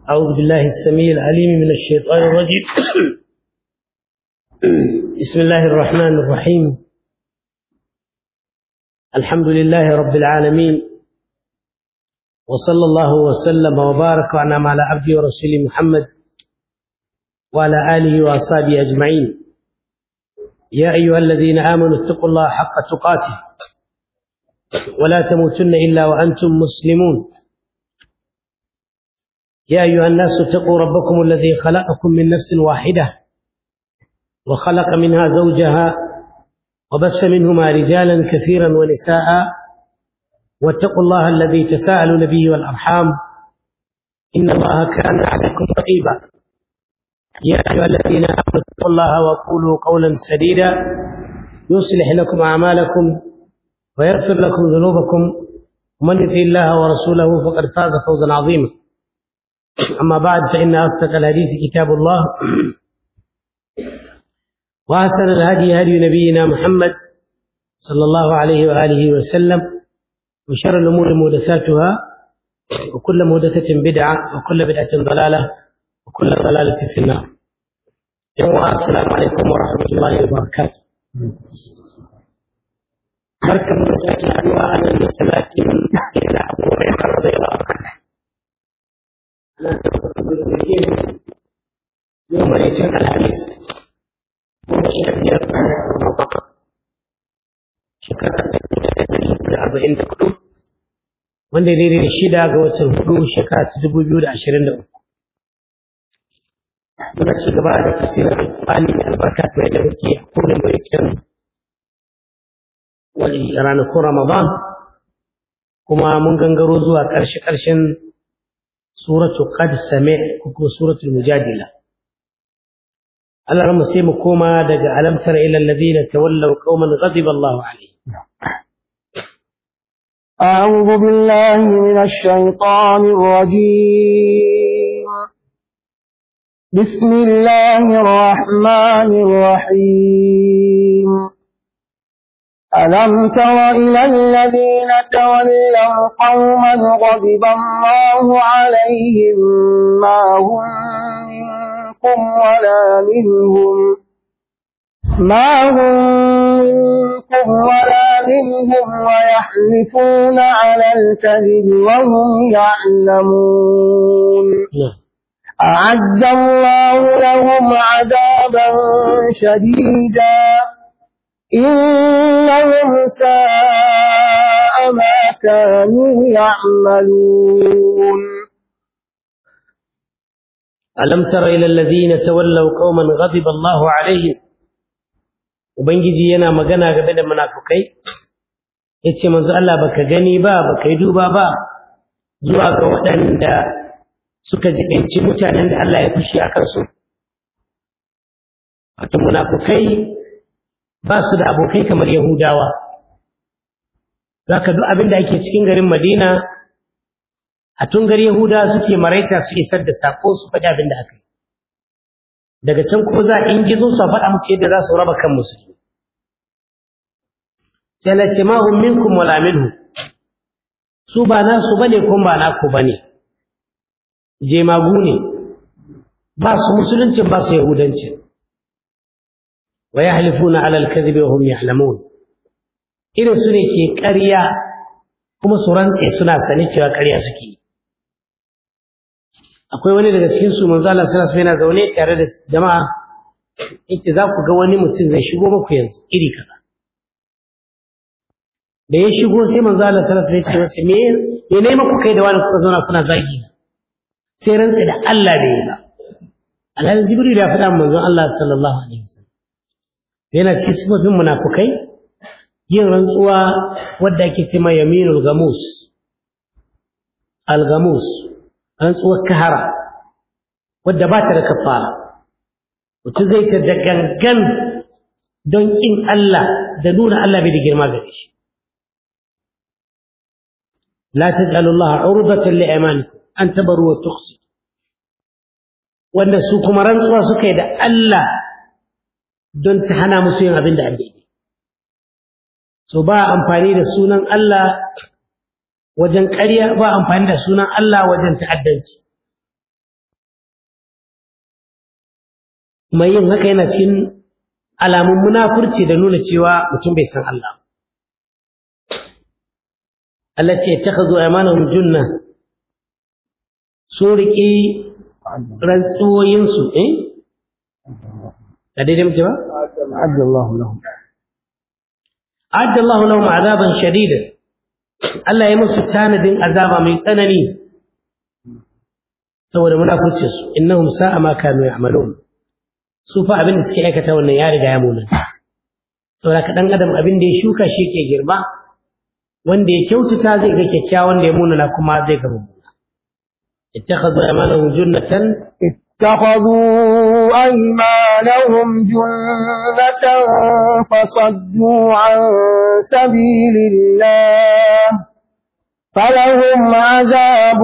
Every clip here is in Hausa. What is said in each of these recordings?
أعوذ بالله السميع العليم من الشيطان الرجيم بسم الله الرحمن الرحيم الحمد لله رب العالمين وصلى الله وسلم وبارك وأنعم على عبده ورسوله محمد وعلى آله وأصحابه أجمعين يا أيها الذين آمنوا اتقوا الله حق تقاته ولا تموتن إلا وأنتم مسلمون يا أيها الناس اتقوا ربكم الذي خلقكم من نفس واحدة وخلق منها زوجها وبث منهما رجالا كثيرا ونساء واتقوا الله الذي تساءلوا به والأرحام إن الله كان عليكم رقيبا يا أيها الذين آمنوا اتقوا الله وقولوا قولا سديدا يصلح لكم أعمالكم ويغفر لكم ذنوبكم ومن يطع الله ورسوله فقد فاز فوزا عظيما أما بعد فإن أصدق الحديث كتاب الله وأحسن الهدي هدي نبينا محمد صلى الله عليه وآله وسلم وشر الأمور محدثاتها وكل محدثة بدعة وكل بدعة ضلالة وكل ضلالة في النار السلام عليكم ورحمة الله وبركاته barkan da sake haduwa a nan da salati sai da abubuwan karar da yawa yau mai cin alhamis kuma sha biyar shekara da arba'in da hudu wanda ya daidai da shida ga watan hudu shekara ta dubu biyu da ashirin da uku muna ci gaba da tafsirin alƙur'ani da albarka mai da muke a kowane mai kyan wani ranakun ramadan kuma mun gangaro zuwa ƙarshe-ƙarshen suratu qad sami' ko suratul mujadila Allah ramu sai mu koma daga alamtar ila alladhina tawallaw qauman ghadiba Allahu alaihim أعوذ بالله من الشيطان الرجيم بسم الله الرحمن الرحيم ألم تر إلى الذين تولوا قوما غضب الله عليهم ما هم منكم ولا منهم ما هم منكم ولا منهم ويحلفون على الكذب وهم يعلمون أعد الله لهم عذابا شديدا إنهم ساء ما كانوا يعملون ألم تر إلى الذين تولوا قوما غضب الله عليهم Ubangiji yana magana game da munafukai yace manzo Allah baka gani ba baka yi duba ba zuwa ga waɗanda suka jibinci mutanen da Allah ya fushi a kansu wato munafukai ba su da abokai kamar Yahudawa. Zaka duk abin da ake cikin garin Madina, a tungar Yahudawa suke maraita su isar da sako su faɗi abin da aka yi. Daga can kuma za a ingizo su faɗa musu yadda za su raba kan musulmi. Sai Allah ce ma hum minkum wala minhu. Su ba nasu bane kuma ba naku bane. Jemagu ne. Ba su musuluncin ba su yahudancin. ويحلفون على الكذب وهم يعلمون irin su ne ke ƙarya kuma su rantse suna sani cewa ƙarya suke akwai wani daga cikin su manzo Allah sallallahu alaihi wasallam zaune tare da jama'a yace za ku ga wani mutum zai shigo muku yanzu iri kaza da ya shigo sai manzo Allah sallallahu alaihi wasallam ya ce me me ne muku kai da wani kuka zauna kuna zagi sai rantse da Allah bai yi ba Alhaji Jibril ya faɗa manzon Allah sallallahu alaihi wasallam yana cikin sifofin munafukai yin rantsuwa wadda ake ce ma yaminul gamus al-gamus rantsuwar kahara wadda ba ta da kafara mutum zai ta da gangan don kin Allah da nuna Allah bai da girma gare shi la taj'alu Allah urbatan li aymanikum an tabaru wa tuqsi wanda su kuma rantsuwa suka yi da Allah don ta hana musu yin abin da an daidai so ba amfani da sunan Allah wajen ƙarya ba amfani da sunan Allah wajen ta'addanci kuma yin haka yana cikin alamun munafurci da nuna cewa mutum bai san Allah Allah ce ta zo amanahum junna sun riƙi rantsuwoyinsu eh ka daidai muke ba عد الله لهم adda Allah lahum azaban shadida Allah ya musu tanadin azaba mai tsanani saboda munafurcin su innahum sa'a ma kanu ya'malun su fa abin da suke aikata wannan ya riga ya munanta saboda ka dan adam abin da ya shuka shi ke girma wanda ya kyautata zai ga kyakkyawan da ya munana kuma zai ga mummuna ittakhadhu aymanahum junnatan اتخذوا أيمانهم جنة فصدوا عن سبيل الله فلهم عذاب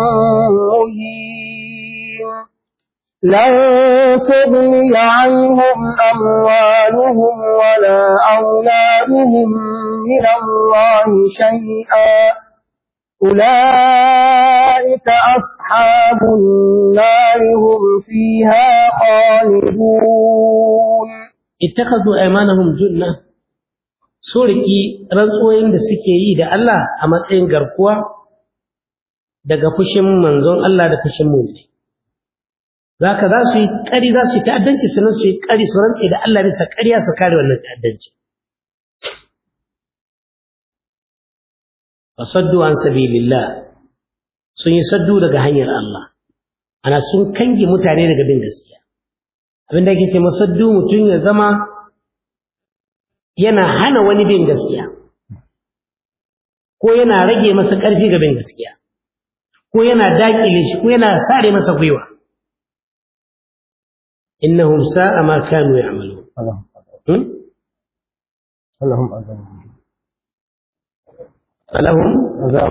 مهين لن تغني عنهم أموالهم ولا أولادهم من الله شيئا أولئك أصحاب النار هم فيها خالدون ittakhadhu aymanahum junna so riki rantsuwoyin da suke yi da Allah a matsayin garkuwa daga fushin manzon Allah da fushin mu'mini zaka za su yi kari za su yi ta'addanci sannan su yi kari su rantse da Allah bisa ƙarya su kare wannan ta'addanci fasaddu an sabilillah sun yi saddu daga hanyar Allah ana sun kange mutane daga bin gaskiya abinda ake ce masaddu mutum ya zama yana hana wani bin gaskiya ko yana rage masa ƙarfi ga bin gaskiya ko yana daƙile shi ko yana sare masa gwiwa innahum sa'a ma kanu ya'malun اللهم اللهم أذن falahum عذاب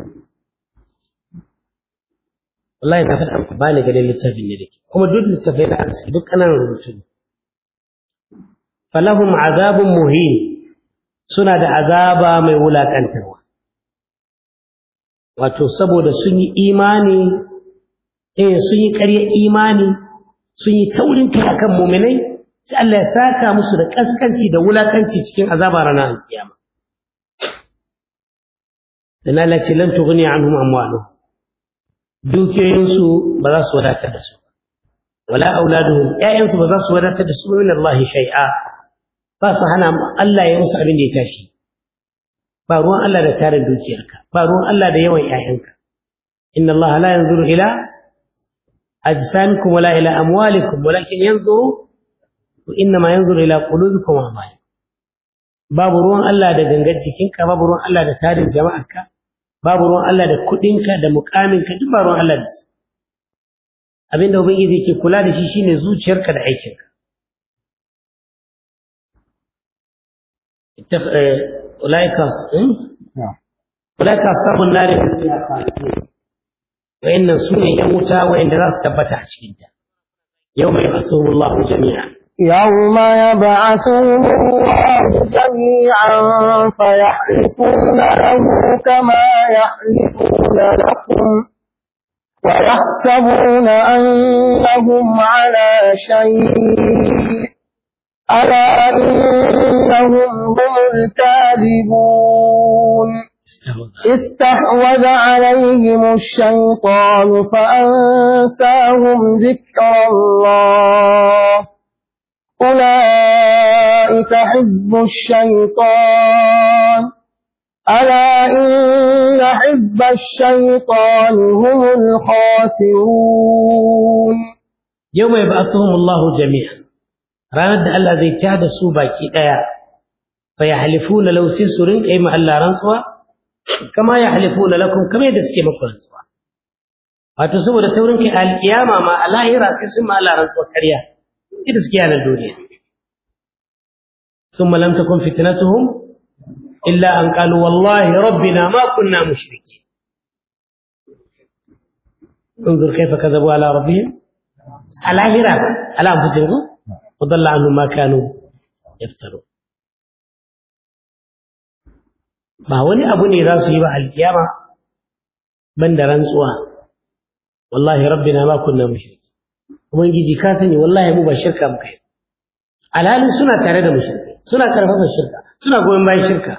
wallahi na faɗa ba ni ganin littafin ne dake kuma duk littafai na arziki duk ƙananan rubutu ne falahum azabun muhin suna da azaba mai wulaƙantarwa wato saboda sun yi imani eh sun yi ƙaryar imani sun yi taurin kai akan muminai sai Allah ya saka musu da kaskanci da wulaƙanci cikin azaba ranar alkiyama dan Allah ce lan tughni anhum amwaluhum dukiyoyinsu ba za su wadatar da su wala auladuhum ƴaƴansu ba za su wadatar da su min Allah shay'a ba su hana Allah ya musu abin da ya tashi ba ruwan Allah da tarin dukiyarka ba ruwan Allah da yawan ƴaƴanka inna Allah la yanzuru ila ajsamikum wala ila amwalikum walakin yanzuru innama yanzuru ila qulubikum wa amalikum babu ruwan Allah da gangar jikinka babu ruwan Allah da tarin jama'arka babu ruwan Allah da kuɗinka da mukaminka duk ba ruwan Allah da su abinda ubangiji yake kula da shi shine zuciyarka da aikinka ulaika نعم ulaika ashabun nar fiha khalidun wa inna sunni yamuta wa inda za su tabbata a cikin ta yawma yab'athuhum Allahu jami'a يوم يبعثهم الله جميعا فيحلفون له كما يحلفون لكم ويحسبون أنهم على شيء ألا إنهم هم الكاذبون استحوذ عليهم الشيطان فأنساهم ذكر الله أولئك حزب الشيطان ألا إن حزب الشيطان هم الخاسرون yawma yab'athuhum Allahu jami'an ranar da Allah zai tada su baki daya fa yahlifuna law sai su rinka yi ma Allah rantsuwa kama yahlifuna lakum kama yadda suke muku rantsuwa wato saboda taurin kai alkiyama ma a lahira sai sun ma Allah rantsuwa ƙarya ita suke yana duniya ثم لم تكن فتنتهم إلا أن قالوا والله ربنا ما كنا مشركين انظر كيف كذبوا على ربهم على هراب على أنفسهم وضل عنهم ما كانوا يفترون ba wani abu ne za su yi ba alkiyama ban da rantsuwa wallahi rabbina ma kunna mushriki ubangiji ka sani wallahi mu ba shirka muka yi alhalin suna tare da mushrikai suna karfafa shirka suna goyon bayan shirka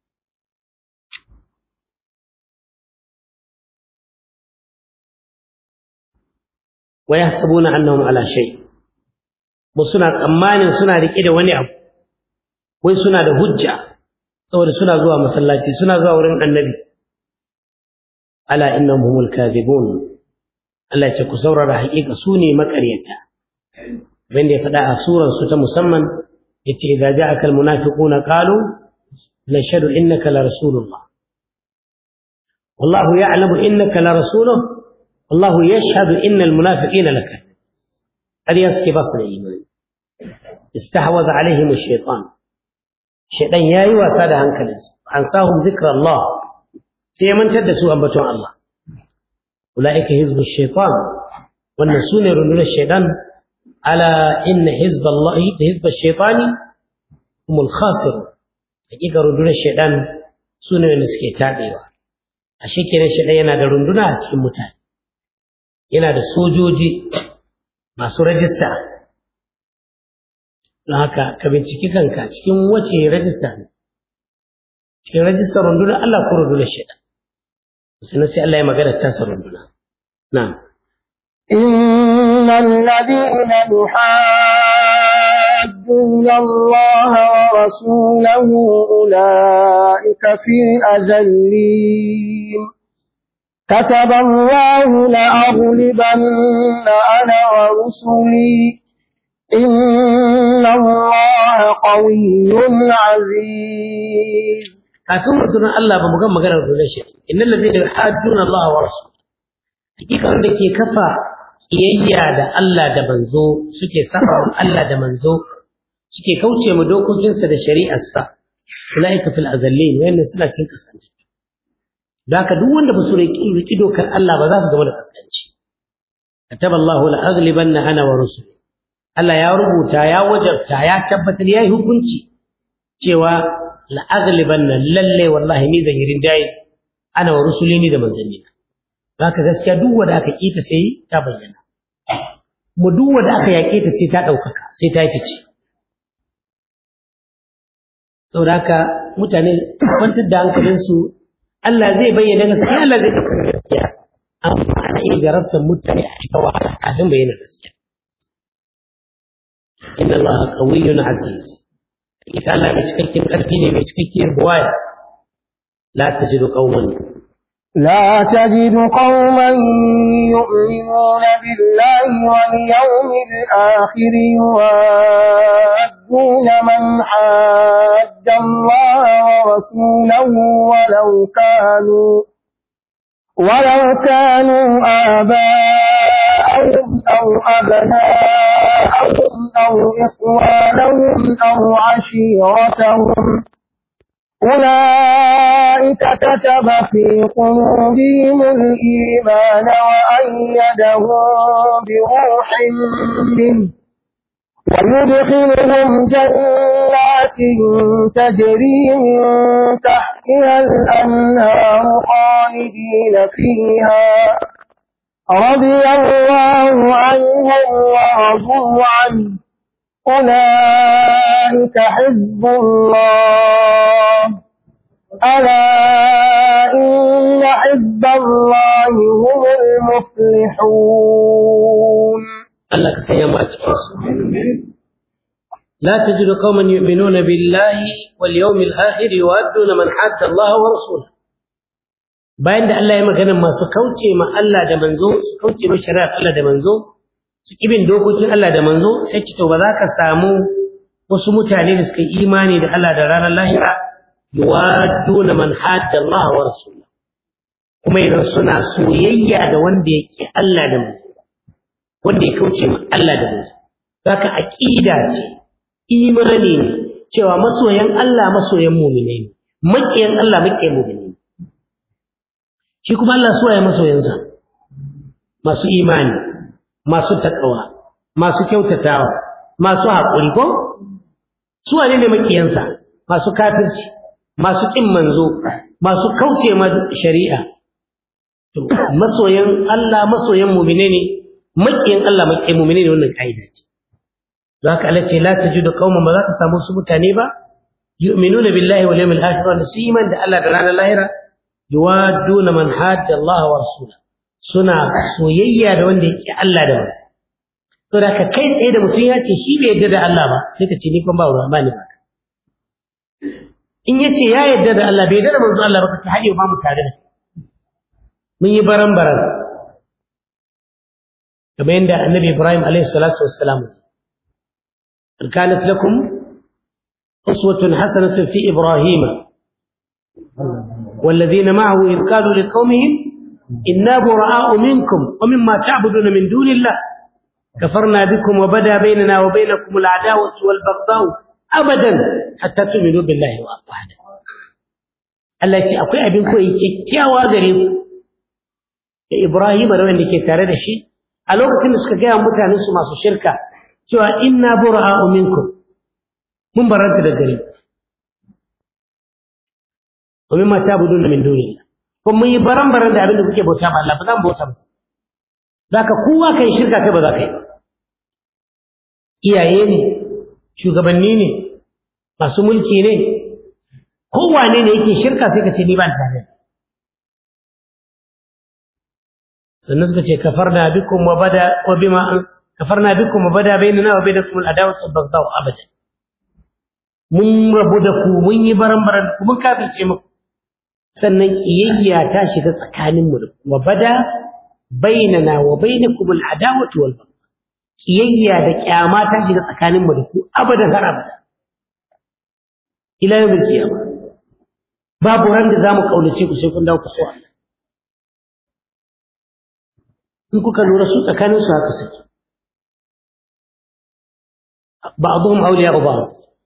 wa yahsabuna annahum ala shay mu suna tsammanin suna rike da wani abu wai suna da hujja saboda suna zuwa masallaci suna zuwa wurin annabi ala innahum humul kadhibun Allah ya ce ku saurara haƙiƙa su ne maƙaryata abin da ya faɗa a surar su ta musamman yace idza ja'aka almunafiquna qalu nashhadu innaka la rasulullah wallahu ya'lamu innaka la rasuluhu wallahu yashhadu innal munafiqina lakadhibun قد يسكي بصر الإيمان استحوذ عليهم الشيطان الشيطان ياي وساد هنكلس أنساهم ذكر الله سيمن تدسوا أنبتوا الله أولئك حزب الشيطان والنسون يرنون الشيطان على إن حزب الله حزب الشيطان هم الخاسر حقيقة رنون الشيطان سنة نسكي تابعوا أشيكي الشيطان ينادى رنون أسكي متان ينادى سوجوجي masu rajista don haka ka binciki kanka cikin wace rajista ne cikin rajistar rundunar Allah ko rundunar shaidan sannan sai Allah ya magana tasa runduna na إن الذين يحادون الله ورسوله أولئك في الأذلين كتب الله لأغلبن أنا ورسلي إن الله قوي عزيز kafin rundunar Allah ba mu ga maganar rundunar shi innal ladina yuhadduna Allah wa rasul hakika wanda ke kafa kiyayya da Allah da manzo suke saba Allah da manzo suke kauce mu dokokinsa da shari'arsa ulaika fil azallin wayannan suna cikin kasance da haka duk wanda ba su riƙi dokar Allah ba za su zama da kaskanci kataba Allahu la aghlibanna ana wa rusuli Allah ya rubuta ya wajabta ya tabbatar yayi hukunci cewa la aghlibanna lalle wallahi ni zan yi rinjaye ana wa rusuli ni da manzanni haka gaskiya duk wanda aka kita sai ta bayyana mu duk wanda aka yaƙe ta sai ta ɗaukaka sai ta fice saboda haka mutane kwantar da hankalinsu Allah zai bayyana gaskiya Allah zai ɗaukar gaskiya amma ana iya jarabtar mutane a cikin wahala kafin bayyana gaskiya inna Allah qawiyyun aziz ita Allah mai cikakken ƙarfi ne mai cikakkiyar buwaya la tajidu qauman لا تجد قوما يؤمنون بالله واليوم الآخر يوادون من حاد الله ورسوله ولو كانوا ولو كانوا آباءهم أو أبناءهم أو إخوانهم أو عشيرتهم أولئك كتب في قلوبهم الإيمان وأيدهم بروح منه ويدخلهم جنات تجري من تحتها الأنهار خالدين فيها رضي الله عنهم ورضوا عنه أولئك حزب الله ألا إن حزب الله هم المفلحون Allah ka sanya mu a cikin su la tajidu qauman yu'minuna billahi wal yawmil akhir yuwadduna man hadda Allah wa rasulahu bayan da Allah ya magana masu kauce ma Allah da manzo su kauce ma shari'ar Allah da manzo su kibin dokokin Allah da manzo sai ki to ba za ka samu wasu mutane da suka yi imani da Allah da ranar lahira yuwadduna man hadda Allah wa rasulahu kuma idan suna soyayya da wanda yake Allah da manzo wanda ya kauce ma Allah da manzo zaka aqida ce imani ne cewa masoyan Allah masoyan mu'mini ne makiyan Allah makiyan mu'mini ne shi kuma Allah suwaye masoyansa masu imani masu takawa masu kyautatawa masu haƙuri ko su wane ne makiyansa masu kafirci masu ƙin manzo masu kauce ma shari'a to masoyan Allah masoyan mu'mine ne maƙiyin Allah maƙiyin mu'mini ne wannan kaida ce don haka Allah ce la tajidu qauman ba za ka samu su mutane ba yu'minuna billahi wal yawmil akhir wa su iman da Allah da ranar lahira yuwadduna man hadda Allah wa rasulahu suna soyayya da wanda yake Allah da wasu saboda ka kai tsaye da mutum ya ce shi bai yarda da Allah ba sai ka ce ni kuma ba ruwa ba ni ba in ya ce ya yarda da Allah bai yarda da manzo Allah ba ka ce har yau ba mu tare da mun yi baran baran kamar yadda annabi Ibrahim alaihi salatu wassalam kanat lakum uswatun hasanatun fi Ibrahim والذين معه إذ قالوا لقومهم إنا براء منكم ومما تعبدون من دون الله كفرنا بكم وبدا بيننا وبينكم العداوة والبغضاء أبدا حتى تؤمنوا بالله وحده Allah ya ce akwai abin koyi kyakkyawa gare ku da Ibrahim da wanda ke tare da shi a lokacin da suka gaya mutanen su masu shirka cewa inna bura'u minkum mun baranta da gare ku wa mimma ta'buduna min dunillah kuma mun yi baran-baran da abin da kuke bauta ba Allah ba za mu bauta masa zaka kowa kai shirka kai ba za ka yi iyaye ne shugabanni ne masu mulki ne kowane ne yake shirka sai ka ce ni ba da tare sannan suka ce kafarna bikum wa bada wa bima kafarna bikum wa bada bainana wa bainakum al-adawatu wal-baghdha abada mun rabu da ku mun yi baran-baran ku mun kafirce muku sannan kiyayya ta shiga tsakaninmu da wa bada bainana wa bainakum al-adawatu wal baghdha kiyayya da kyama ta shiga tsakaninmu da ku abadan har abada ila yawmil qiyamah babu ran da zamu kaunace ku sai kun dawo ku so Allah in kuka lura su tsakanin su haka suke ba'dhum awliya'u ba'd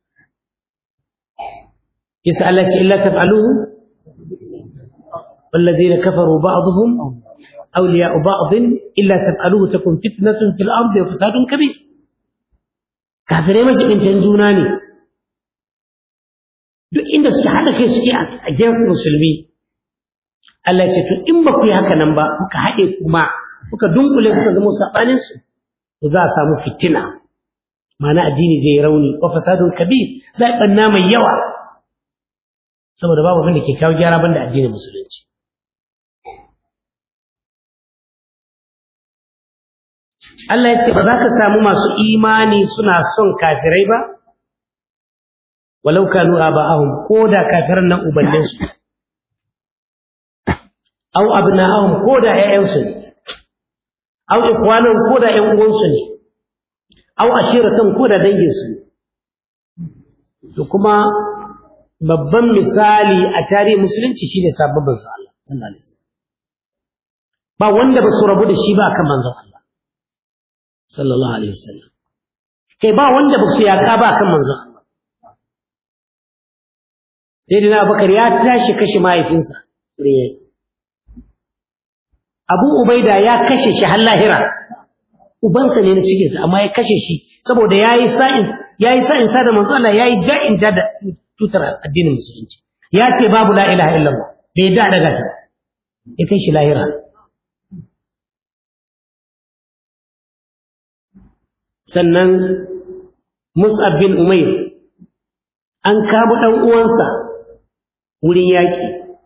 yasa Allah ce illa taf'aluhu والذين كفروا بعضهم أولياء بعض إلا تفعلوه تكون فتنة في الأرض وفساد كبير كافرين ما جبن تنجوناني duk inda suke haɗa kai suke a jinsu musulmi Allah ce to in ba ku yi haka nan ba kuka haɗe kuma kuka dunkule kuka zama saɓanin su to za a samu fitina ma'ana addini zai rauni wa fasadun kabir za a ɓanna mai yawa saboda babu abin da ke kawo gyara banda addinin musulunci Allah ya ce ba za ka samu masu imani suna son kafirai ba walau kanu aba'ahum ko da kafiran nan ubannin su aw abna'ahum ko da ƴaƴan su ne aw ikwanan ko da ƴan uwan su ne aw ashiratan ko da dangin su to kuma babban misali a tarihin musulunci shine sabbin manzon Allah sallallahu alaihi wasallam ba wanda ba su rabu da shi ba akan manzon Allah sallallahu alaihi wasallam kai ba wanda ba su yaka ba akan manzon Allah sai dina Abubakar ya tashi kashe mahaifinsa Abu Ubaida ya kashe shi har lahira ubansa ne na cikinsa amma ya kashe shi saboda yayi sa'in yayi sa'in sa da manzon Allah yayi ja'in ja da tutar addinin musulunci ya ce babu la ilaha illallah bai da daga ta ya kai shi lahira sannan Mus'ab bin Umair an kamo dan uwansa wurin yaki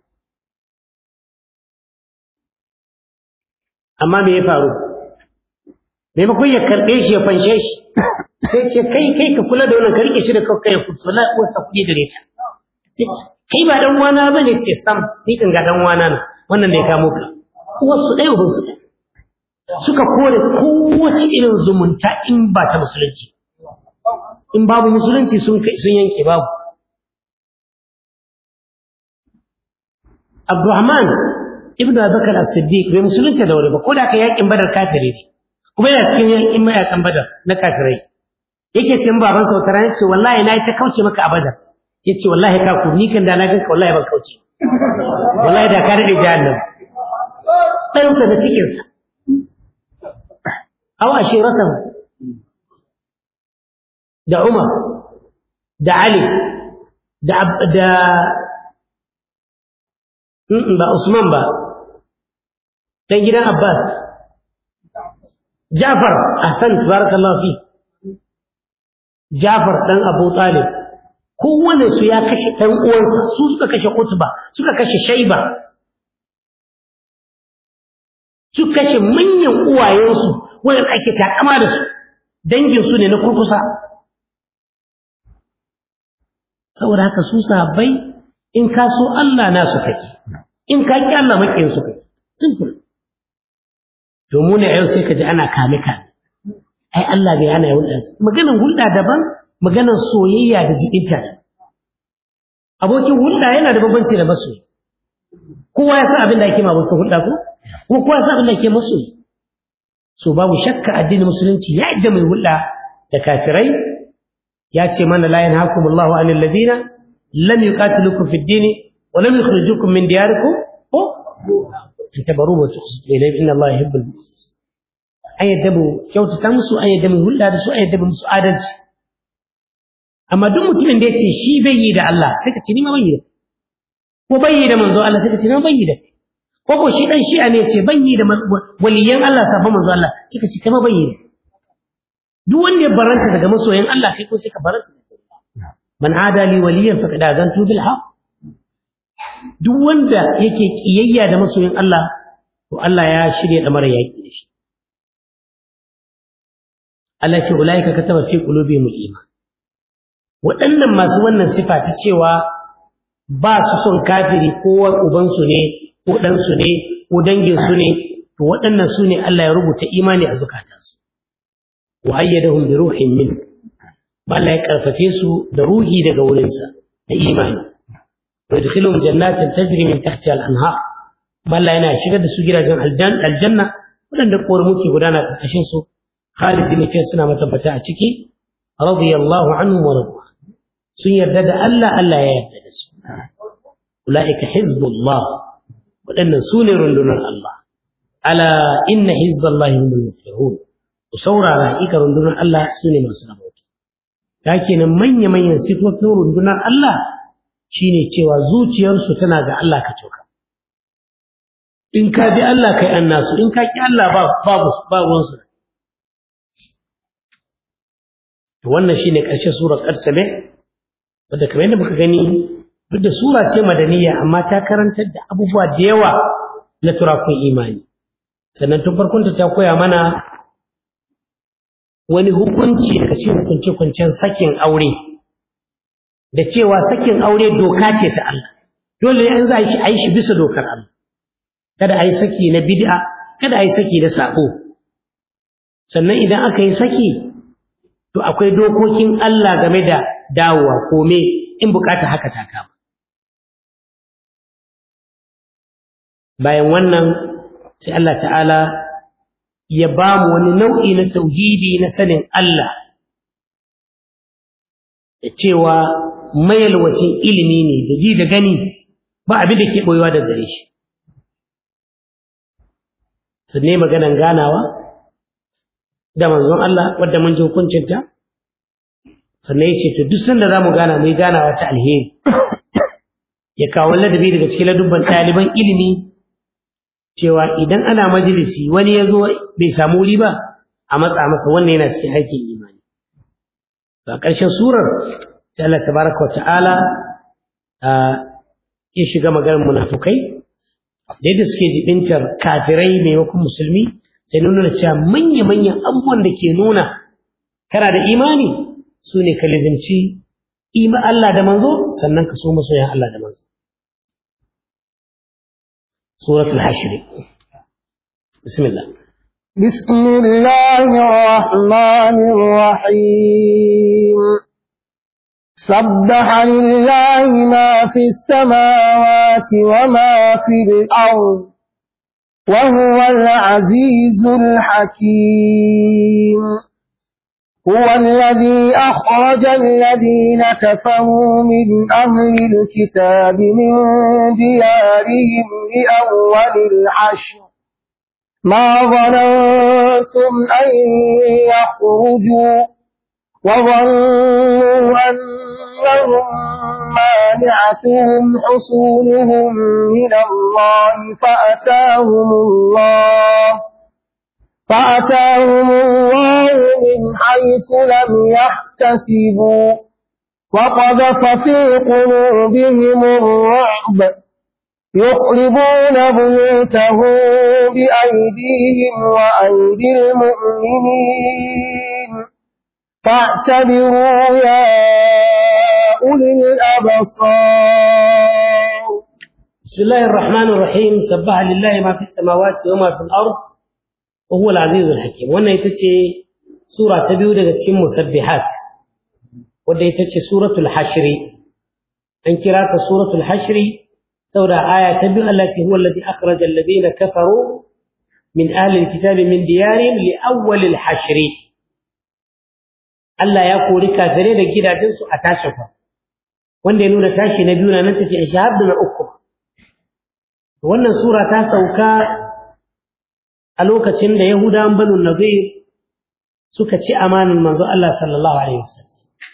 amma me ya faru maimakon ya karɓe shi ya fanshe shi sai ce kai kai ka kula da wannan ka rike shi da kai ya kusa la uwarsa kuɗi gare ta kai ba dan wana bane ce sam ni kan ga dan wana na wannan da ya kamo ka uwarsu ɗaya uban su suka kore kowace irin zumunta in ba ta musulunci in babu musulunci sun sun yanke babu Abdurrahman ibn Abubakar as-Siddiq bai musulunta da wuri ba ko da ka yakin Badar kafiri ne kuma yana cikin yakin mayakan Badar na kafirai yake ce baban sa wata rana ce wallahi na yi ta kauce maka a Badar yace wallahi ka ku ni kan da na ganka wallahi ban kauce wallahi da ka rade jahannam dan sa da cikin sa aw ashiratahu da Umar da Ali da da ba Usman ba dan gidan Abbas Jafar ahsan tabarakallahu fi Jafar dan Abu Talib kowane su ya kashe ɗan uwansa su suka kashe Utba suka kashe Shaiba su kashe manyan uwayensu wanda ake takama da su dangin su ne na kurkusa saboda haka su sahabbai in ka so Allah na su kake in ka ki Allah makin su kake simple to mu ne yau sai ka ji ana kame kame ai Allah bai hana hulɗa maganar hulɗa daban maganar soyayya da jikinta abokin hulɗa yana da bambanci da masoyi kowa ya san abin da ake ma abokin hulɗa ko kuma kowa ya san abin da ake masoyi so babu shakka addinin musulunci ya yadda mai hulɗa da kafirai ya ce mana la yanhaakumullahu anil ladina lam yuqatilukum fid din wa lam yukhrijukum min diyarikum ko tabaru wa tuqsitu ilayhi inna allaha yuhibbul muqsitin an yadda mu kyautata musu an yadda mu hulɗa da su an yadda musu adalci amma duk mutumin da ya ce shi bai yi da Allah sai ka ce ni ma ban yi da ko bai yi da manzo Allah sai ka ce ni ma ban yi da ko ko shi dan shi'a ne ce ban yi da waliyan Allah safa manzo Allah sai ka ce kai ma ban yi da duk wanda ya baranta daga masoyan Allah kai ko sai ka baranta man ada li waliyan faqad azantu bil haqq duk wanda yake kiyayya da masoyan Allah to Allah ya shirya da mara yaki da shi Allah ce ulaika kataba fi qulubihim al-iman waɗannan masu wannan sifa ta cewa ba su son kafiri ko ubansu ne ko ɗansu ne ko danginsu ne to waɗannan su ne Allah ya rubuta imani a zukatansu wa ayyadahum bi ruhin min Allah ya karfafe su da ruhi daga wurinsa da imani wa yadkhiluhum jannatin tajri min tahtiha al-anhar Allah yana shigar da su gidajen aljanna waɗanda ƙoramu ke gudana ƙarƙashin su Khalid bin Fiyas suna matabbata a ciki radiyallahu anhu wa radu sun yarda da Allah Allah ya yarda da su ulaika hizbullah waɗannan su ne rundunar Allah ala inna hizballahi humul muflihun ku saurara ika rundunar Allah su ne masu rabauta ta kenan manya manyan sifofin rundunar Allah shine cewa zuciyarsu tana ga Allah ka toka in ka bi Allah kai annasu in ka ki Allah ba babu babu su wannan shine ƙarshen surar Qarsame wadda kamar yadda muka gani duk da sura ce madaniya amma ta karantar da abubuwa da yawa na turakun imani sannan tun farkon ta koya mana wani hukunci daga cikin hukunce-hukuncen sakin aure da cewa sakin aure doka ce ta Allah dole ne an za a yi shi bisa dokar Allah kada a yi saki na bid'a kada a yi saki da sabo sannan idan aka yi saki to akwai dokokin Allah game da dawowa kome in bukata haka ta kama bayan wannan sai Allah ta'ala ya ba mu wani nau'i na tauhidi na sanin Allah da cewa mayalwacin ilimi ne da ji da gani ba abin da ke boyewa da gare shi sannan maganan ganawa da manzon Allah wadda mun ji hukuncinta sannan ya ce to duk sanda za mu gana mai ganawa ta alheri ya kawo ladabi daga cikin ladubban ɗaliban ilimi cewa idan ana majalisi wani ya zo bai samu wuri ba a matsa masa wannan yana cikin aikin imani a ƙarshen surar sai Allah tabaraka wa ta'ala ya shiga maganar munafukai da yadda suke jibintar kafirai maimakon musulmi sai nuna cewa manya-manyan abubuwan da ke nuna kana da imani su ne ka lizimci ima Allah da manzo sannan ka so masoyan Allah da manzo suratul hashri bismillah بسم الله الرحمن الرحيم سبح لله ما في السماوات وما في الأرض وهو العزيز الحكيم هو الذي أخرج الذين كفروا من أهل الكتاب من ديارهم لأول الحشر ما ظننتم أن يخرجوا وظنوا أنهم مانعتهم حصولهم من الله فأتاهم الله فأتاهم الله من حيث لم يحتسبوا وقذف في قلوبهم الرعب يخربون بيوتهم بأيديهم وأيدي المؤمنين فاعتبروا يا أولي الأبصار بسم الله الرحمن الرحيم سبح لله ما في السماوات وما في الأرض وهو العزيز الحكيم wannan ita ce sura ta biyu daga cikin musabbihat wadda ita ce suratul hashri an kira ta suratul hashri saboda aya ta biyu Allah ce huwa alladhi akhraja alladhina kafaru min ahli alkitabi min diyarihim li awwal alhashri Allah ya kori kafirai da gidajensu a tashin fa wanda ya nuna tashi na biyu na nan take shahadu na uku wannan sura ta sauka a lokacin da Yahudawan Banu Nadir suka ci amanin manzo Allah sallallahu alaihi wasallam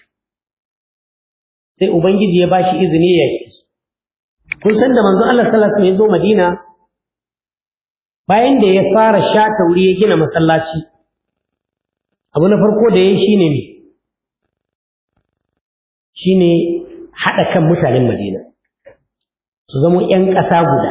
sai ubangiji ya bashi izini ya yi kun san da manzo Allah sallallahu alaihi wasallam ya zo Madina bayan da ya fara shata wuri ya gina masallaci abu na farko da ya yi shine ne shine haɗa kan mutanen Madina su zama ‘yan ƙasa guda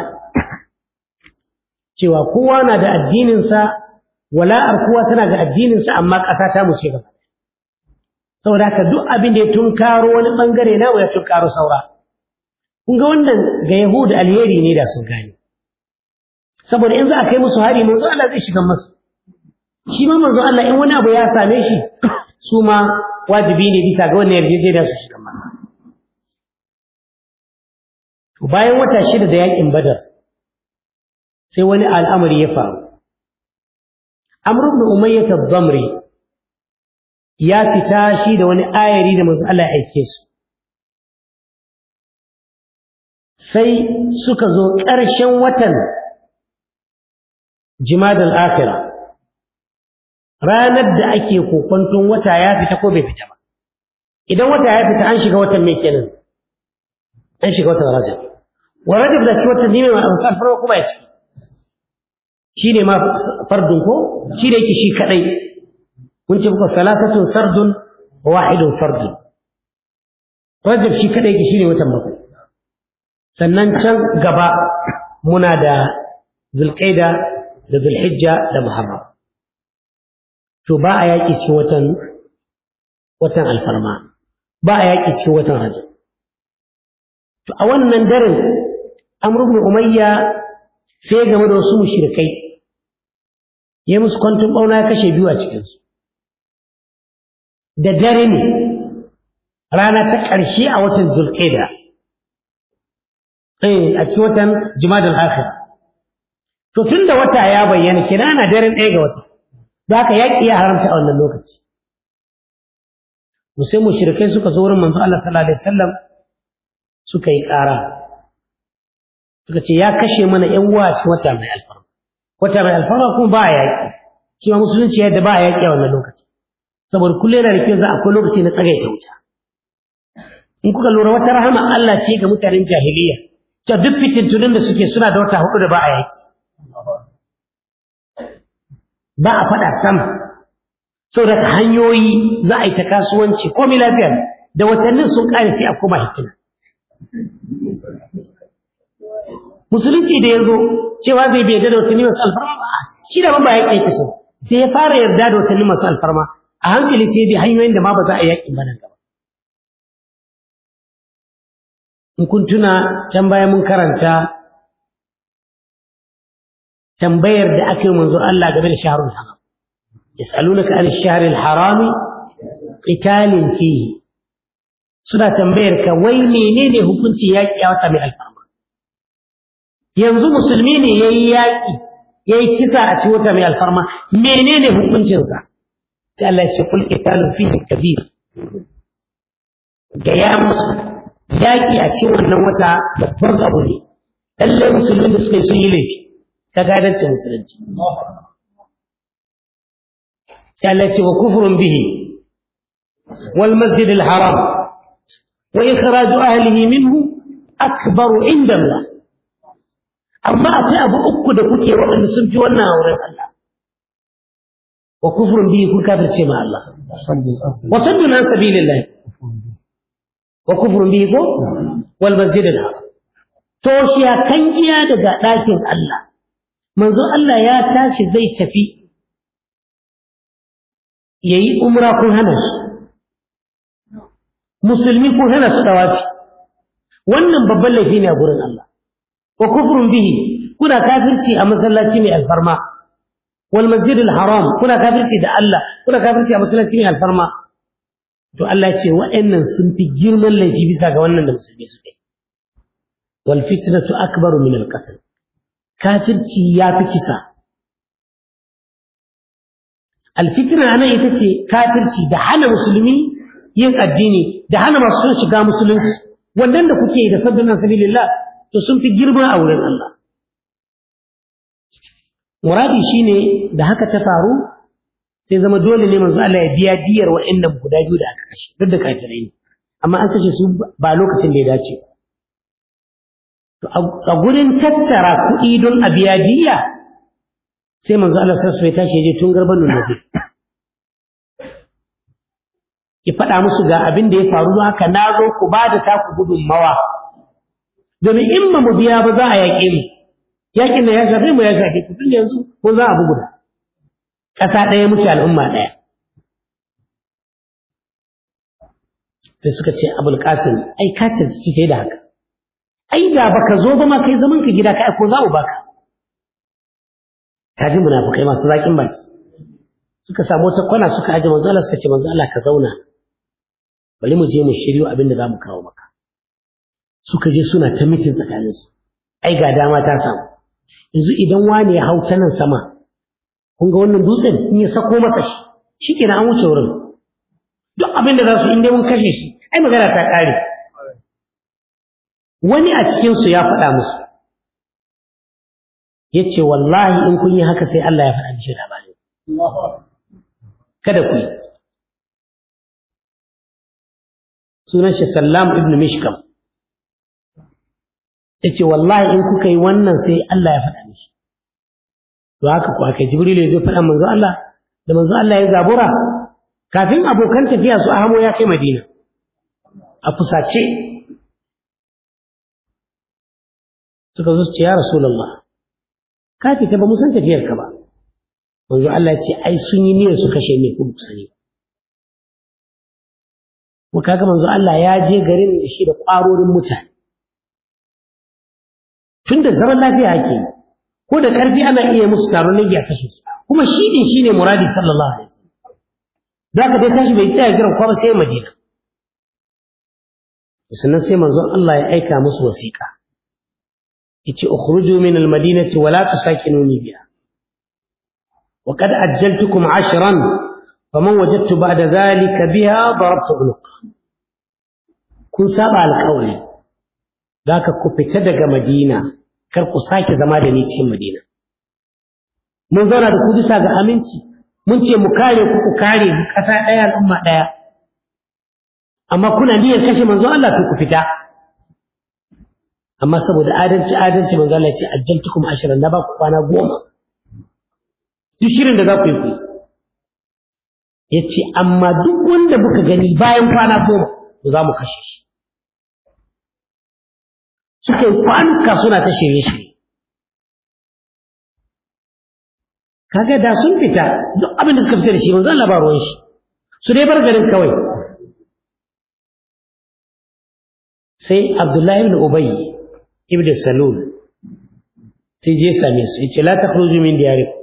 cewa kowa na da addininsa wala'ar kowa tana da addininsa amma ƙasa ta muce gaba saboda haka duk abin da ya tunkaro wani ɓangare na ya tunkaro saura kun ga wannan ga yahudu alheri ne da sun gane saboda in za a kai musu hari manzo Allah zai shiga masu shi ma manzo Allah in wani abu ya same shi su ma wajibi ne bisa ga wannan yarjejeniya su shiga masa bayan wata shida da yakin badar sai wani al'amari ya faru amr ibn umayyah ad-damri ya fita shi da wani ayari da manzo Allah ya aike su sai suka zo ƙarshen watan jimadal akhirah ranar da ake kokonton wata ya fita ko bai fita ba idan wata ya fita an shiga watan mai kenan an shiga watan rajab wa rajab da shi watan ne mai amsal farko kuma ya ci shi ne ma fardun ko shi da yake shi kadai mun ce muku salatatun sardun wa wahidun fardun rajab shi kadai yake shi ne watan bakwai sannan can gaba muna da zulqaida da zulhijja da muharram to ba a yaƙi ce watan watan alfarma ba a yaƙi ce watan rajab to a wannan daren amr ibn umayya sai game da wasu mushrikai ya musu kwantun bauna ya kashe biyu a cikinsu da dare ne rana ta ƙarshe a watan zulqaida eh a cikin watan jumadal akhir to tunda wata ya bayyana kina ana daren ɗaya ga wata da haka yaƙi ya haramta a wannan lokaci sai mushrikai suka zo wurin manzo Allah sallallahu alaihi wasallam suka yi ƙara suka ce ya kashe mana ƴan uwa cikin wata mai alfarma wata mai alfarma kuma ba yaƙi shi ma musulunci yadda ba yaƙi a wannan lokaci saboda kullum yana da kyau za akwai lokaci na tsagaita wuta in kuka lura wata rahama Allah ce ga mutanen jahiliya cewa duk fitintunin da suke suna da wata hudu da ba a yaƙi ba a faɗa sama saboda hanyoyi za a yi ta kasuwanci komai lafiya da watannin sun ƙare sai a koma hikima musulunci da ya zo cewa zai bai yarda da watanni masu alfarma ba shi da ba yaƙi yake so sai ya fara yarda da watanni masu alfarma a hankali sai bi hanyoyin da ma ba za a yaƙi ba nan gaba in kun tuna can baya mun karanta tambayar da aka yi manzo Allah game da shahrul haram yas'alunaka an ash-shahril haram qitalin fihi suna tambayar ka wai menene hukuncin yaƙi a wata mai alfarma yanzu musulmi ne yayi yaƙi yayi kisa a cikin wata mai alfarma menene hukuncin sa sai Allah ya ce kul qitalun fihi kabir ga ya musu yaƙi a cikin wannan wata babban abu ne lallai musulmin da suka yi sun yi laifi ta gadancin musulunci sai Allah ce wa kufrun bihi wal masjid al haram wa ikhraj ahlihi minhu akbar inda Allah amma akwai abu uku da kuke waɗanda sun fi wannan auren Allah wa kufrun bihi kun kafirce ma Allah صد الأصل wa saddun an sabilillah wa kufrun bihi ko wal masjid al haram to shi ya kan iya daga ɗakin Allah manzo Allah ya tashi zai tafi yayi umra kun hana shi musulmi kun hana su dawafi wannan babban laifi ne a gurin Allah wa kufrun bihi kuna kafirci a masallaci mai alfarma wal masjid al haram kuna kafirci da Allah kuna kafirci a masallaci mai alfarma to Allah ya ce wa'annan sun fi girman laifi bisa ga wannan da musulmi suke wal fitnatu akbaru min al qatl kafirci ya fi kisa al fitna nan ita ce kafirci da hana musulmi yin addini da hana masu son shiga musulunci wannan da kuke yi da sabbin sabilillah to sun fi girma a wurin Allah muradi shine da haka ta faru sai zama dole ne manzo Allah ya biya diyar wa'annan guda biyu da aka kashe duk da kafirai ne amma an kashe su ba lokacin da ya dace ba to a gurin tattara kuɗi don a biya diya sai manzo Allah sai sai tashi je tun garban nabi ki faɗa musu ga abin da ya faru don haka na zo ku ba da taku gudunmawa domin in ba mu biya ba za a yaƙe mu yaƙin da ya shafe mu ya shafe ku tun yanzu ko za a bugu da ƙasa ɗaya muke al'umma ɗaya sai suka ce abul qasim ai ka cancanci sai da haka ai da baka zo ba ma kai zaman ka gida kai ko za mu baka ka ji munafukai masu zaƙin baki suka samu wata kwana suka aje manzo Allah suka ce manzo Allah ka zauna bari mu je mu shiryo abin da za mu kawo maka suka je suna ta mitin tsakaninsu ai ga dama ta samu yanzu idan wani ya hau ta nan sama kun ga wannan dutsen in ya sako masa shi shikenan an wuce wurin duk abin da za su inda mun kashe shi ai magana ta ƙare wani a cikinsu ya faɗa musu ya ce wallahi in kun yi haka sai Allah ya faɗa mishi labari kada ku yi sunan shi sallam ibn mishkam ya ce wallahi in kuka yi wannan sai Allah ya faɗa mishi to haka ku aka jibril ya zo faɗa manzo Allah da manzo Allah ya zabura kafin abokan tafiya su ahamo ya kai madina a fusace suka zo ce ya rasulullah ka fita ba mu san tafiyar ka ba manzo Allah ya ce ai sun yi niyyar su kashe ni ku sani ko kaga manzo Allah ya je garin da shi da ƙwarorin mutane tun da zaman lafiya ake ko da ƙarfi ana iya musu taron nagi a kashe su kuma shi din shine muradi sallallahu alaihi wasallam zaka dai tashi bai tsaya jiran kwa ba sai Madina sannan sai manzon Allah ya aika musu wasiƙa yace ukhruju min al-madinati wa la tusakinuni biha wa qad ajjaltukum 'ashran faman wajadtu ba'da dhalika biha darabtu 'unuqa kun saba alƙawari zaka ku fita daga Madina kar ku sake zama da ni cikin Madina mun zauna da ku bisa ga aminci mun ce mu kare ku ku kare mu ƙasa ɗaya al'umma ɗaya amma kuna niyyar kashe manzo Allah to ku fita amma saboda adalci adalci manzo Allah ya ce ajjaltukum ashran na ba ku kwana goma duk shirin da za ku yi ku ya ce amma duk wanda muka gani bayan kwana goma to za mu kashe shi suka yi kwanuka suna ta shirye-shirye kaga da sun fita duk abin da suka fita da shi manzo Allah ba ruwan shi su dai bar garin kawai sai Abdullahi ibn Ubay ibn Salul sai je same su yace la takhruju min diyarikum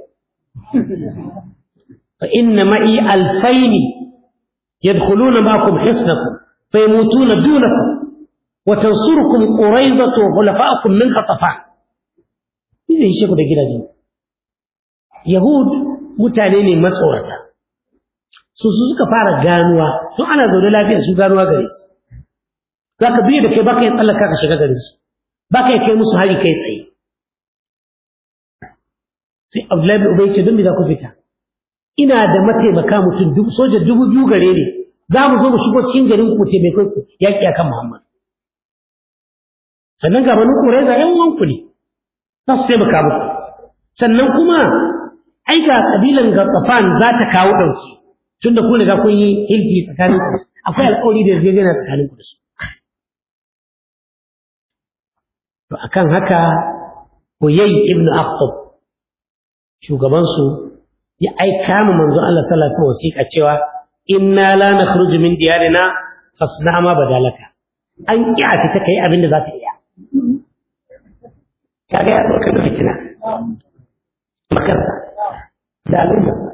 fa inna ma'i alfayn yadkhuluna ma'akum hisnakum fayamutuna dunakum wa tansurukum quraydatu wa khulafa'ukum min qatafan zai shi ku da gidajen Yahud mutane ne matsorata su su suka fara ganuwa tun ana zaune lafiya su ganuwa gare su za ka biyu da kai baka yi tsallaka ka shiga gare su baka yi kai musu hari kai tsaye sai abdullahi bin ubay ce don me za ku fita ina da mataimaka mutum dubu soja dubu biyu gare ne za mu zo mu shigo cikin garin ku taimakon ku yaƙi akan muhammad sannan ga banu ƙuraiza ƴan uwanku ne za su taimaka muku sannan kuma ai ga kabilan Gatsafan za ta kawo ɗauki tunda ku riga kun yi hilfi tsakanin ku akwai alƙawari da yarjejeniya tsakanin ku da su to akan haka Huyay ibn Akhtab shugaban su ya aika mu manzo Allah sallallahu alaihi wasallam wasiƙa cewa inna la nakhruju min diyarina fasna ma badalaka an ki a fita kai abin da za ta iya kaga ya zo kan fitina makarta da al'ummarsa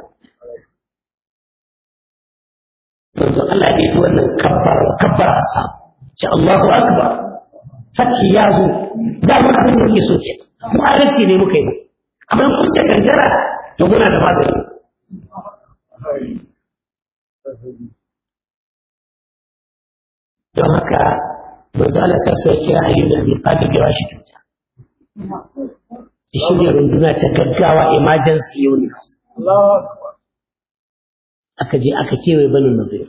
manzo Allah ya yi wannan kabbar kabbar asa ce Allahu akbar fashi ya zo da mun abin da yake so ke mu adalci ne muka yi amma kun ce kanjara to muna da magani don haka manzo Allah sai sai kira ayyuna bi qadir ya shi tuta shi ne runduna ta gaggawa emergency unit aka je aka kewaye banin nazir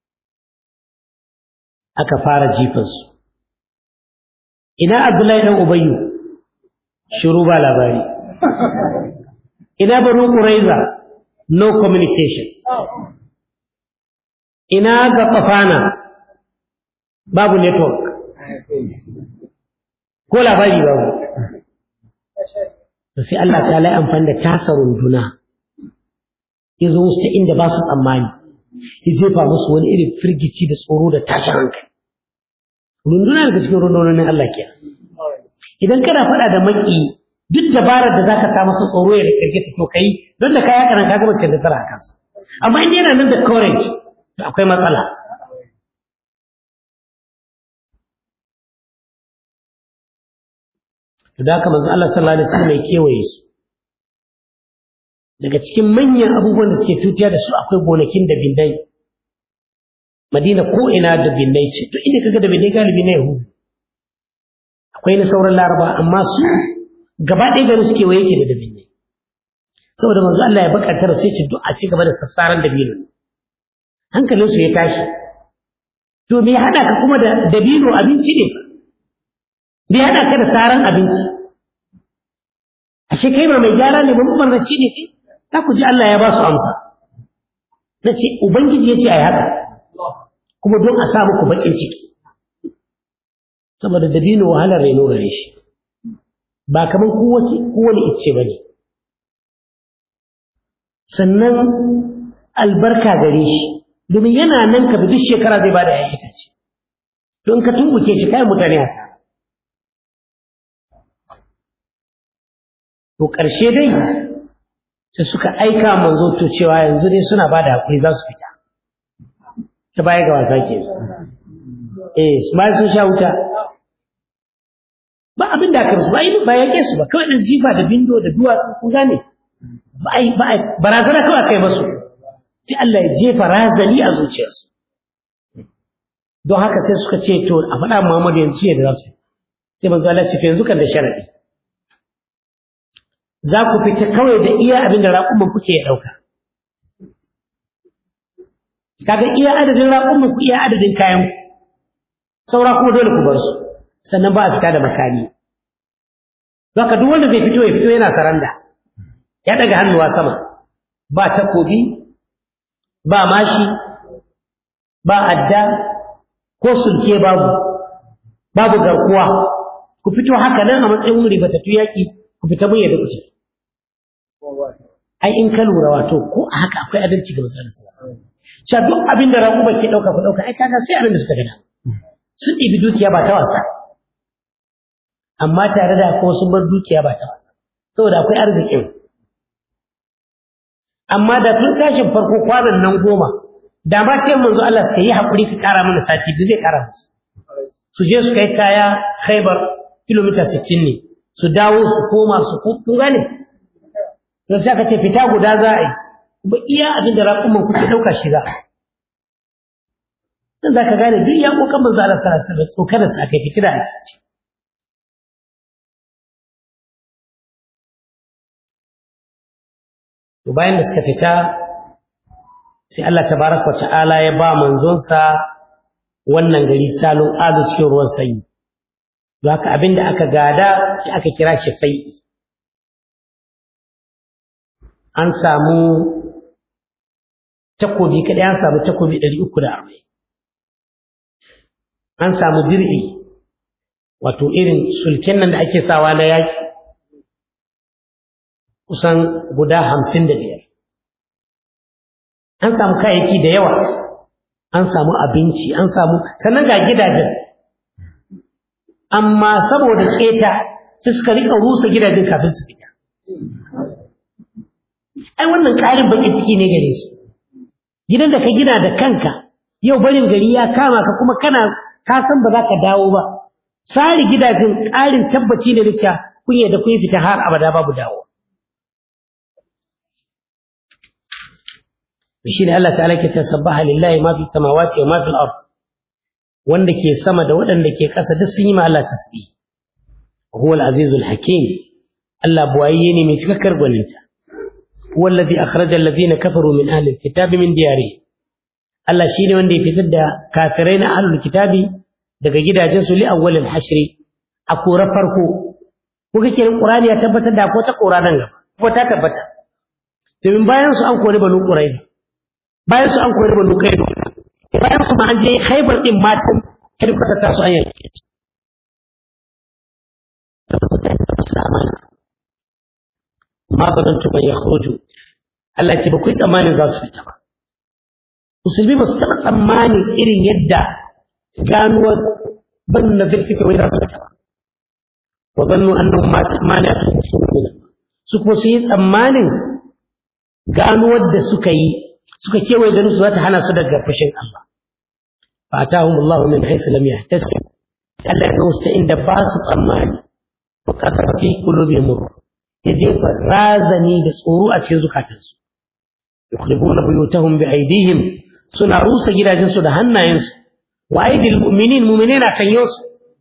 aka fara jifansu ina abdullahi dan ubayyu shiru ba labari ina banu quraiza no communication ina ga kafana babu network ko labari babu to sai Allah ta lai amfani da tasa runduna ya zo musu ta inda ba su tsammani ya jefa musu wani irin firgici da tsoro da tashin hankali runduna daga cikin rundunonin Allah ke idan kana faɗa da maki duk dabarar da zaka sa masa tsoro ya da kirkita to kai don da kaya kana ka gaba cin nasara a kansa amma in yana nan da courage to akwai matsala to da haka manzo Allah sallallahu alaihi wasallam ya kewaye su daga cikin manyan abubuwan da suke tutiya da su akwai gonakin da bindai Madina ko ina da binnai ce to inda kaga da binnai galibi na Yahudu akwai na sauran Laraba amma su gaba ɗaya garin suke waye yake da dabinnai saboda manzo Allah ya bakantar sai ce duk a ci gaba da sassaran dabino hankalin su ya tashi to me hada ka kuma da dabino abinci ne me hada ka da saran abinci ashe kai ma mai gyara ne ba mabarnaci ne kai za ku ji Allah ya ba su amsa nace ubangiji ya ce ai haka kuma don a sa muku bakin ciki saboda dabino wahalar reno gare shi ba kamar kowace kowane icce ba ne sannan albarka gare shi domin yana nan ka duk shekara zai bada yayin itace don ka tumbuke shi kayan mutane a sa to ƙarshe dai sai suka aika manzo to cewa yanzu dai suna bada hakuri za su fita ta baya ga wasa ke eh su ma sun sha wuta ba abin da aka rusu ba yi ba yake su ba kawai dan jifa da bindo da duwatsu kun gane ba ai ba ai barazana kawai kai masu sai Allah ya jefa razali a zuciyarsu don haka sai suka ce to a faɗa Muhammadu yanzu ya da za su sai manzo Allah ce yanzu kan da sharadi za ku fita kawai da iya abin da raƙuman kuke ya ɗauka kaga iya adadin raƙumin ku iya adadin kayan ku saura kuma dole ku bar su sannan ba a fita da makami Zaka duk wanda zai fito ya fito yana saranda ya daga hannuwa sama ba takobi ba mashi ba adda ko sulke babu babu garkuwa ku fito haka nan a matsayin wuri batattu yaki ku fita mun yadda kuke ai in ka lura wato ko a haka akwai adalci ga misalin sallallahu Sha duk abin da raƙuba ke ɗauka ku ɗauka ai kaga sai abin da suka gada. Sun ɗibi dukiya ba ta wasa. Amma tare da ko sun bar dukiya ba ta wasa. Saboda akwai arzikin. Amma da tun tashin farko kwanan nan goma, da ba ce manzo Allah suka yi haƙuri ka ƙara mana sati biyu zai ƙara musu. Su je su kai kaya Khaibar kilomita sittin ne, su dawo su koma su kun gane. Don sai aka ce fita guda za a yi, ba iya abin da raƙuman kuke ɗauka shi za dan za ka gane duk ya ƙoƙan manzo Allah sallallahu alaihi wasallam tsokanar sa kai fitira a ciki to bayan da suka fita sai Allah tabaraka wa ta'ala ya ba manzonsa wannan gari salon ado cikin ruwan sanyi don haka abin da aka gada sai aka kira shi fai'i an samu takobi kaɗai an samu takobi ɗari uku da arba'in an samu dir'i wato irin sulken nan da ake sawa na yaƙi kusan guda hamsin da biyar an samu kayayyaki da yawa an samu abinci an samu sannan ga gidajen amma saboda keta sai suka rika rusa gidajen kafin su fita ai wannan ƙarin baƙin ciki ne gare su gidan da ka gina da kanka yau barin gari ya kama ka kuma kana ka san ba za ka dawo ba sari gidajen ƙarin tabbaci ne da cewa kun da kun fita har abada babu dawo shi ne Allah ta'ala ke tasabbaha lillahi ma fi samawati wa ma fil ard wanda ke sama da waɗanda ke ƙasa duk sun yi ma Allah tasbih huwa al-azizul hakim Allah buwaye ne mai cikakkar gwaninta huwa alladhi akhraja alladhina kafaru min ahli al-kitabi min diyarihim Allah shine wanda ya fitar da kafirai na ahlul kitabi daga gidajensu li awwal al-hashr a kora farko ko kake Qur'ani ya tabbatar da ko ta kora nan gaba ko ta tabbata domin bayan su an kori banu Qurayza bayan su an kori banu Qurayza bayan kuma an je Khaybar din matan kirkata ta su an yanke ma badantu ban yakhruju Allah ce ba ku tsammanin za su fita ba musulmi ba su taɓa tsammanin irin yadda ganuwar ban na zirfika wai za su fita ba wa zannu annahum ma la tusmina su kuma su yi tsammanin ganuwar da suka yi suka kewaye ganin su za ta hana su daga fushin Allah fa atahum Allah min haythu lam yahtasib Allah ya zo inda ba su tsammani wa qadara fi qulubihim ya jefa razani da tsoro a cikin zukatansu yukhribuna buyutahum bi aydihim suna rusa gidajensu da hannayensu wa aidil mu'minin mu'minina kan yosu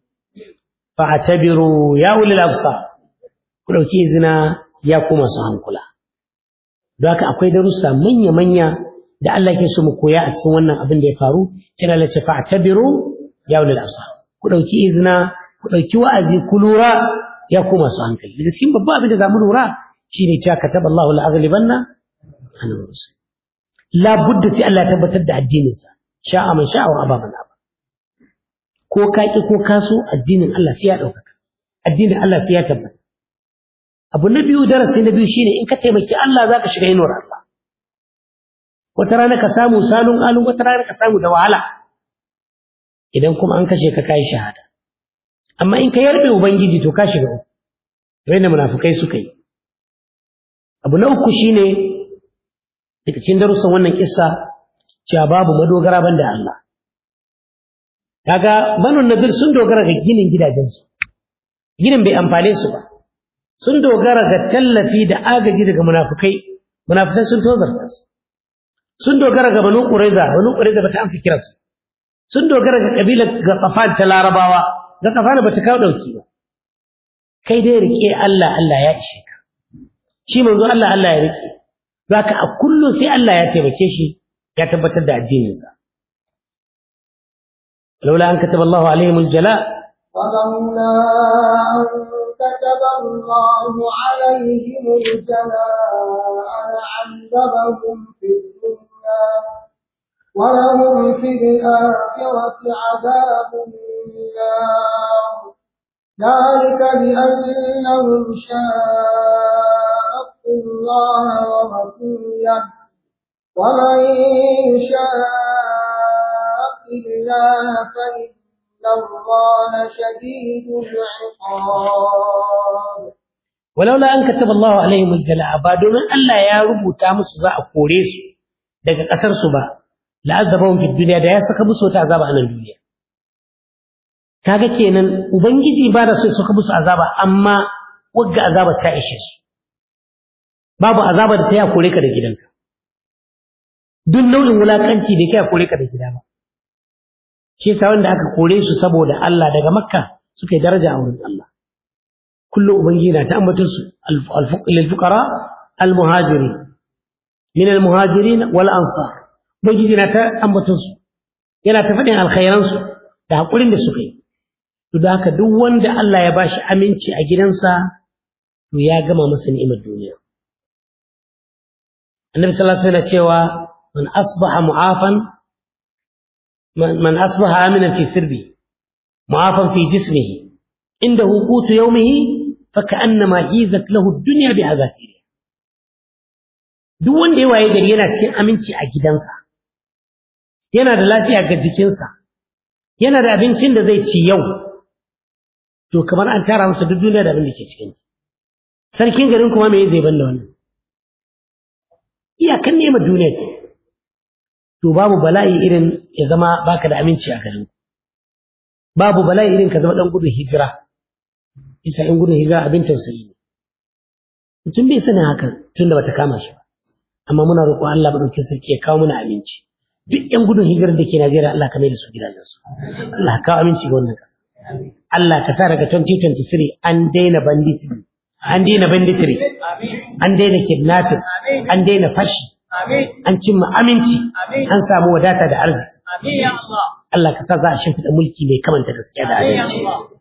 fa atabiru ya ulil absar ku dauki izina ya kuma su hankula don haka akwai darussa manya manya da Allah ke so mu koya a cikin wannan abin da ya faru kina lace fa atabiru ya ulil absar ku dauki izina ku dauki wa'azi ku lura ya kuma su hankali daga cikin babban abin da zamu lura shine cewa kataballahu la-aghlibanna ana musulmi labudda sai Allah ya tabbatar da addininsa sha'a man sha'a wa aba man aba ko ka ki ko ka so addinin Allah sai ya ɗaukaka addinin Allah sai ya tabbata abu na biyu darasi na biyu shine in ka taimaki Allah zaka shiga inuwar Allah wata rana ka samu salon alun wata rana ka samu da wahala idan kuma an kashe ka kai shahada amma in ka yarbe ubangiji to ka shiga uku wanda munafukai suka yi abu na uku shine daga cikin darussan wannan kissa cewa babu madogara banda Allah kaga banu nadir sun dogara ga ginin gidajensu ginin bai amfane su ba sun dogara ga tallafi da agaji daga munafukai munafukai sun tozarta su sun dogara ga banu quraiza banu quraiza bata amsa kiransu sun dogara ga kabilar ga kafan ta larabawa ga kafan bata kawo dauki ba kai dai rike Allah Allah ya ishe ka shi manzo Allah Allah ya rike zaka a kullu sai Allah ya taimake shi ya tabbatar da addininsa laula an kataba Allahu alaihim aljala ولولا أن كتب الله عليهم الجلاء لعذبهم في الدنيا ولهم في الآخرة عذاب النار ذلك بأنهم شاقوا الله ورسوله ومن يشاق الله فإن الله شديد العقاب ولولا an kataba Allahu alaihim aljala ba domin Allah ya rubuta musu za a kore su daga kasar su ba la'azabahum fid dunya da ya saka musu wata azaba a nan duniya kaga kenan ubangiji ba da so ya saka musu azaba amma wagga azaba ta ishe su babu azaba da ta ya kore ka da gidanka duk nau'in wulakanci da ya kore ka da gida ba shi yasa wanda aka kore su saboda Allah daga Makka suka yi daraja a wurin Allah kullum ubangiji na ta ambaton su lil fuqara al muhajiri min al muhajirin wal ansar ubangiji na ta ambaton su yana ta faɗin alkhairan su da hakurin da suka yi to da haka duk wanda Allah ya bashi aminci a gidansa to ya gama masa ni'imar duniya annabi sallallahu alaihi wasallam cewa man asbaha mu'afan man asbaha aminan fi sirbi mu'afan fi jismihi inda hukutu yawmihi faka'annama hizat lahu ad-dunya bi hazafiri duk wanda ya waye gari yana cikin aminci a gidansa yana da lafiya ga jikinsa yana da abincin da zai ci yau to kamar an tara masa duk duniya da abin da ke cikin sarkin garin kuma me zai banda wannan iyakan nema duniya ce to babu bala'i irin ya zama baka da aminci a garin babu bala'i irin ka zama dan gudun hijira isa in gudun hijira abin tausayi ne mutum bai sanin haka tun da bata kama shi ba amma muna roƙon Allah madaukakin sarki ya kawo mana aminci duk yan gudun hijirar da ke Najeriya Allah ka mai da su gidajensu Allah ka kawo aminci ga wannan ƙasa Allah ka sa daga 2023 an daina banditry an daina banditry an daina kidnapping an daina fashi an cimma aminci an samu wadata da arziki Allah ka sa za a shimfiɗa mulki mai kamanta gaskiya da adalci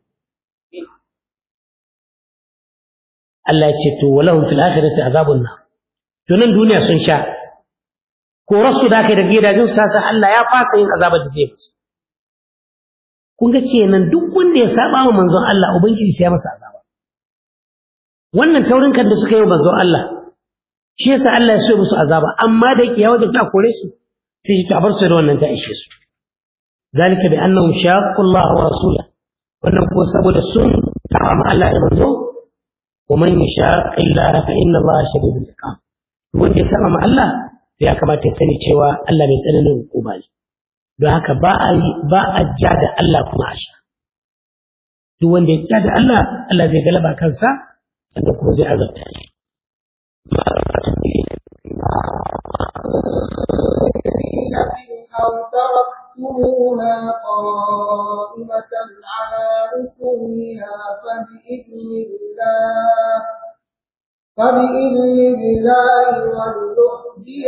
Allah ya ce to walahum fil akhirati azabun nar to nan duniya sun sha ko rasu da kai da gidajen su sa Allah ya fasa yin azabar da zai musu kun ga kenan duk wanda ya saba wa manzon Allah ubangiji sai ya masa azaba wannan taurin kan da suka yi wa manzon Allah shi yasa Allah ya so musu azaba amma da yake yawa da ta kore su sai ta bar su da wannan ta ishe su zalika bi annahum shaqqu Allah wa rasulahu wannan ko saboda sun tawa ma Allah da manzo wa man yashaqi Allah fa inna Allah shadidul iqab wanda ya saba ma Allah ya kamata ya sani cewa Allah mai tsananin hukuma ne don haka ba a ba a ja da Allah kuma a sha duk wanda ya ja da Allah Allah zai galaba kansa sannan kuma zai azabta shi أو تركتموها قائمة على أصولها فبإذن الله فبإذن الله ولنخزي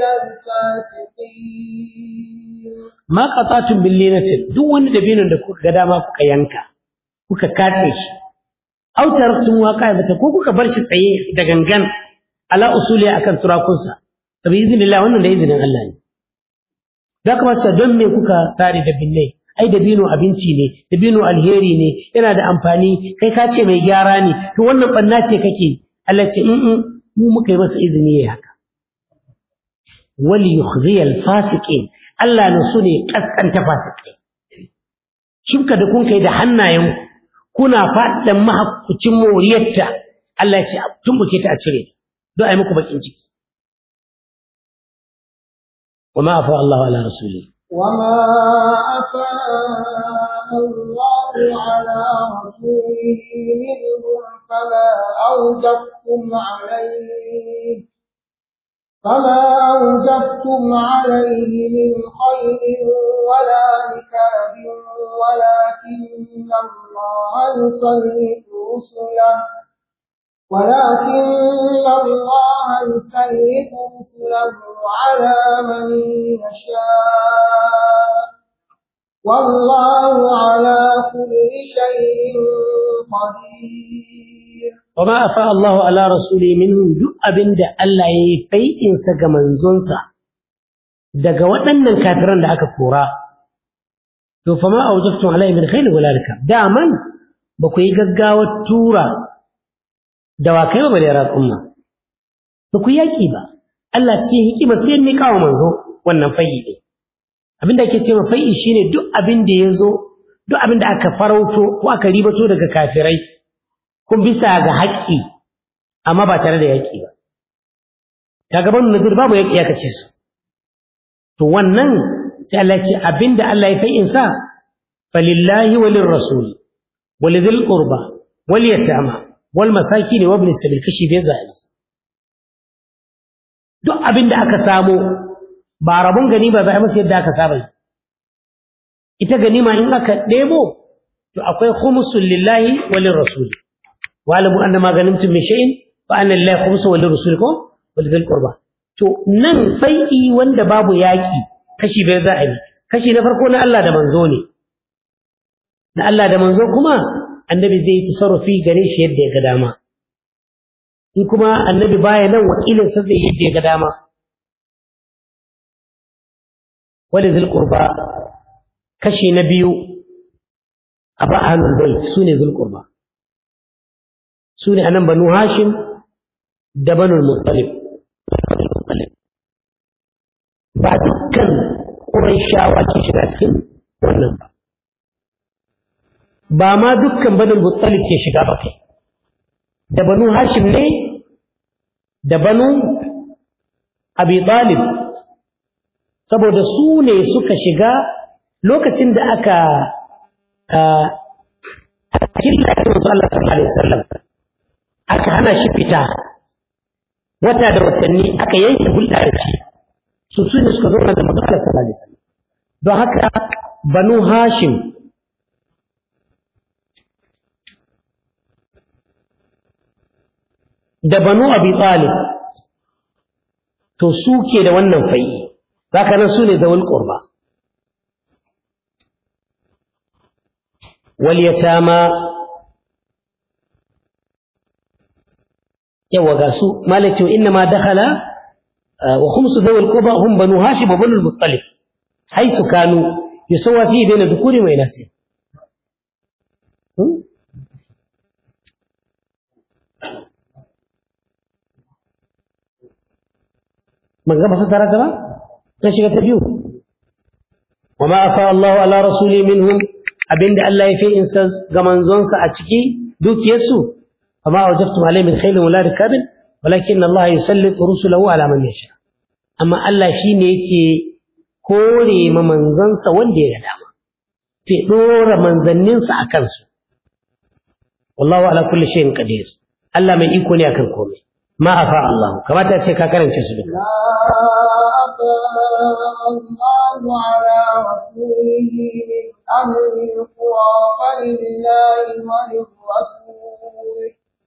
الفاسقين ma qata'tum bil linatin duk wani dabinin da kuka ga dama kuka yanka kuka katse shi aw taraktum waqa'ibata ko kuka bar shi tsaye da gangan ala usuli akan turakunsa fa bi idnillah wannan da izinin Allah ne da kuma sa don me kuka sare da binnai ai dabino abinci ne dabino alheri ne yana da amfani kai ka ce mai gyara ne to wannan banna ce kake Allah ce in mu muka yi masa izini yayi haka wali yukhziyal fasiqin Allah ne su ne kaskanta fasikai shibka da kun kai da hannayen kuna faɗin mahakkucin moriyarta Allah ya ce tumbuke ta a cire ta don ai muku bakin ciki وما أفاء الله على رسوله وما أفاء الله على رسوله منهم فما أوجبتم عليه فما أوجبتم عليه من خير ولا ركاب ولكن الله يسلط رسله ولكن الله يسلط رسله على من يشاء والله على كل شيء قدير وما أفاء الله على رسوله منهم duk abin da Allah ya yi fai'insa ga manzonsa daga waɗannan kafiran da aka kora to fa ma awjaftum alaihi min khayl wala rikab daman ba ku yi gaggawar tura dawakai ba bare raƙumma ba ku yaki ba Allah cikin hikima sai ne kawo manzo wannan fai'i ne abin da ake cewa fai'i shine duk abin da ya zo duk abin da aka farauto ko aka ribato daga kafirai kun bisa ga haƙƙi amma ba tare da yaƙi ba kaga ban nadir babu yaƙi ya kace su to wannan sai Allah ya ce abinda Allah ya fa'in sa falillahi walir rasul walidhil qurba wal yatama wal masakin wa ibn sabil kashi bai zai duk abinda aka samu ba rabon ganima ba masa yadda aka saba ita ganima in aka ɗebo to akwai khumsul lillahi walir rasul wa'lamu anna ma ghanimtum min shay'in fa anna lillahi khumsu wa lirrasulikum wa lidhil qurba to nan fai'i wanda babu yaki kashi bai za a yi kashi na farko na Allah da manzo ne na Allah da manzo kuma annabi zai yi tasarrufi gare shi yadda ya ga dama in kuma annabi baya nan wakilin sa zai yadda ya ga dama wali zul qurba kashi na biyu a ba ahlul bait sune zul qurba sune anan banu hashim da banu muttalib ba dukkan quraishawa ke shiga cikin wannan ba ba ma dukkan banu muttalib ke shiga ba kai da banu hashim ne da banu abi talib saboda su ne suka shiga lokacin da aka killa da wasu Allah sallallahu alaihi wasallam aka hana shi fita wata da watanni aka yanke hulɗa da shi su su ne suka zauna da manzo Allah sallallahu alaihi wasallam don haka banu hashim da banu abi talib to su ke da wannan fai'i zaka nan su ne da wal qurba wal yatama yawa ga su malaki inna ma dakhala wa khumsu dawil qurba hum banu hashim wa banu al-muttalib haythu kanu yusawwa fi bayna dhukuri wa inasi من قبل فترة ترى تشغى تبيو وما أفاء الله على رسوله منهم أبين الله يفي إنسان قمان زونسا أتكي دوك يسو فما أوجبتم عليه من خيل ولا ركاب ولكن الله يسلط رسله على من يشاء أما الله شيني يكي كوري ممن زنسا وندي غداما في دور من زننسا أكنسو والله على كل شيء قدير الله من يكون يكن كومي ما أفاء الله كما تأتي كاكرا تسبك لا أفاء الله على رسوله من أهل القرى فلله وللرسول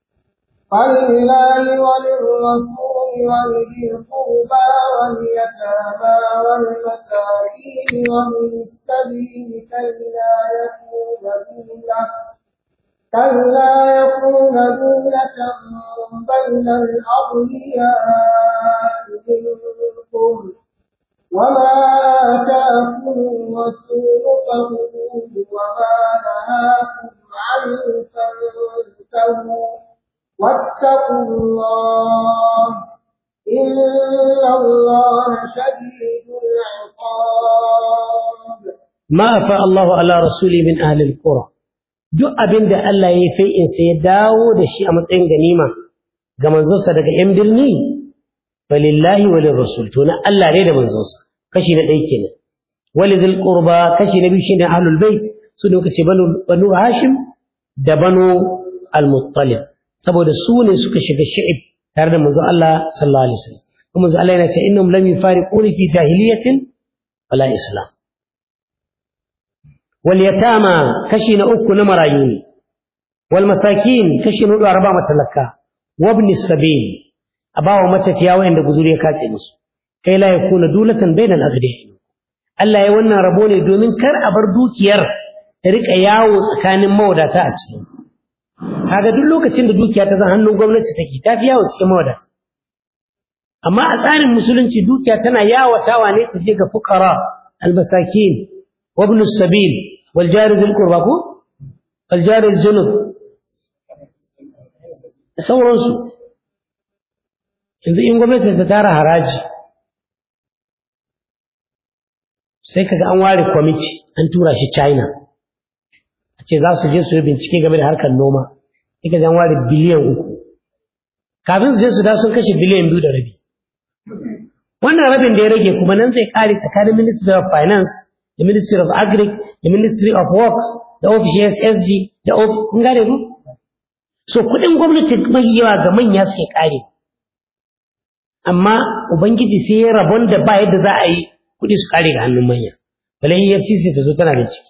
فلله وللرسول ولذي القربى واليتامى والمساكين ومن السبيل كي لا يكون دولة كلا يكون دولة بين الأغنياء منكم وما آتاكم الرسول فخذوه وما نهاكم عنه فانتهوا واتقوا الله إن الله شديد العقاب ما أفاء الله على رسوله من أهل القرى duk abin da Allah ya yi insa ya dawo da shi a matsayin ganima ga manzonsa daga ‘yan birni, falillahi walin rasul, to na Allah ne da manzonsa, kashi na ɗaya kenan. Wali zil ƙurba kashi na biyu shi ne ahlul bait su ne kace banu Hashim da banu al-Muttalib, saboda su ne suka shiga shi'ib tare da manzo Allah sallallahu alaihi wasallam. Kuma manzo Allah yana ce innahum lam yufariquni fi jahiliyatin wala islam. واليتامى كشي نأك نمرايوني والمساكين كشي نؤدو أربع متلكا وابن السبيل أباو متفيا وين دقذوري كاتي مسو كي لا يكون دولة بين الأغنياء Allah ya wannan rabo ne domin kar a bar dukiyar ta rika yawo tsakanin mawadata a cikin kaga duk lokacin da dukiya ta zan hannun gwamnati take ta fi yawo cikin mawadata amma a tsarin musulunci dukiya tana yawatawa ne ta je ga fuqara almasakin wa ibn sabil wal jari dhil qurba ko wal jari al junub da sauransu yanzu in gwamnati ta tara haraji sai kaga an ware kwamiti an tura shi China a ce za su je su yi bincike game da harkar noma sai kaga an ware biliyan uku kafin su je su da sun kashe biliyan biyu da rabi wannan rabin da ya rage kuma nan zai kare tsakanin ministry of finance da ministry of agric da ministry of works da ofishin SSG da kun gane ku so kuɗin gwamnati mai yawa ga manya suke kare amma ubangiji sai ya rabon da ba yadda za a yi kuɗi su kare ga hannun manya balai EFCC ta zo tana da ciki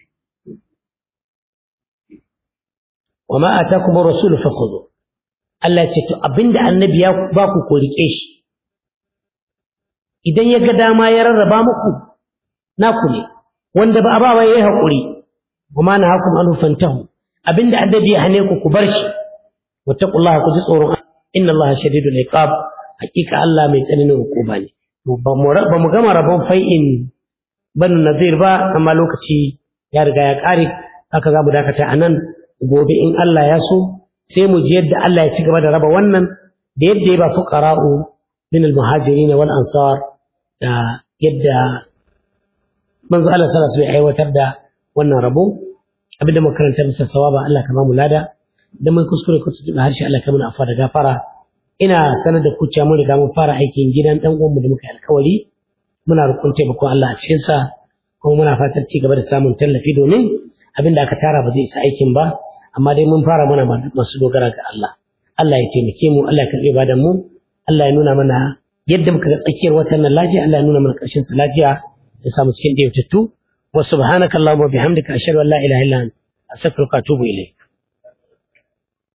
wa ma atakum rasul fakhudhu Allah ce to abinda annabi ya ba ku ko rike shi idan ya ga dama ya rarraba muku naku ne wanda ba a ba yayi hakuri wa ma nahakum an fantahu abinda annabi ya hane ku ku bar shi wattaqullaha ku ji tsoron inna allaha shadidul iqab hakika Allah mai tsananin hukuma ne ba mu gama rabon fai'in banu nazir ba amma lokaci ya riga ya ƙare haka za mu dakata a nan gobe in Allah ya so sai mu ji yadda Allah ya ci gaba da raba wannan da yadda ya ba fuqara'u min al-muhajirin wal ansar da yadda manzo Allah sallallahu alaihi wasallam aiwatar da wannan rabo abinda muka karanta bisa sawaba Allah ka mu lada da mun kuskure ku tuba harshe Allah ka mana afa da gafara ina sanar da ku cewa mun riga mun fara aikin gidan dan uwanmu da muka yi alkawari muna roƙon taimakon Allah a cikin sa kuma muna fatar ci gaba da samun tallafi domin abinda aka tara ba zai isa aikin ba amma dai mun fara muna masu dogara ga Allah Allah ya taimake mu Allah ya karɓe badan mu Allah ya nuna mana yadda muka ga tsakiyar watan nan lafiya Allah ya nuna mana ƙarshen sa lafiya ya samu cikin ɗayautattu wa subhanakallahumma bihamdika ashhadu an la ilaha illa anta astaghfiruka wa atubu ilayk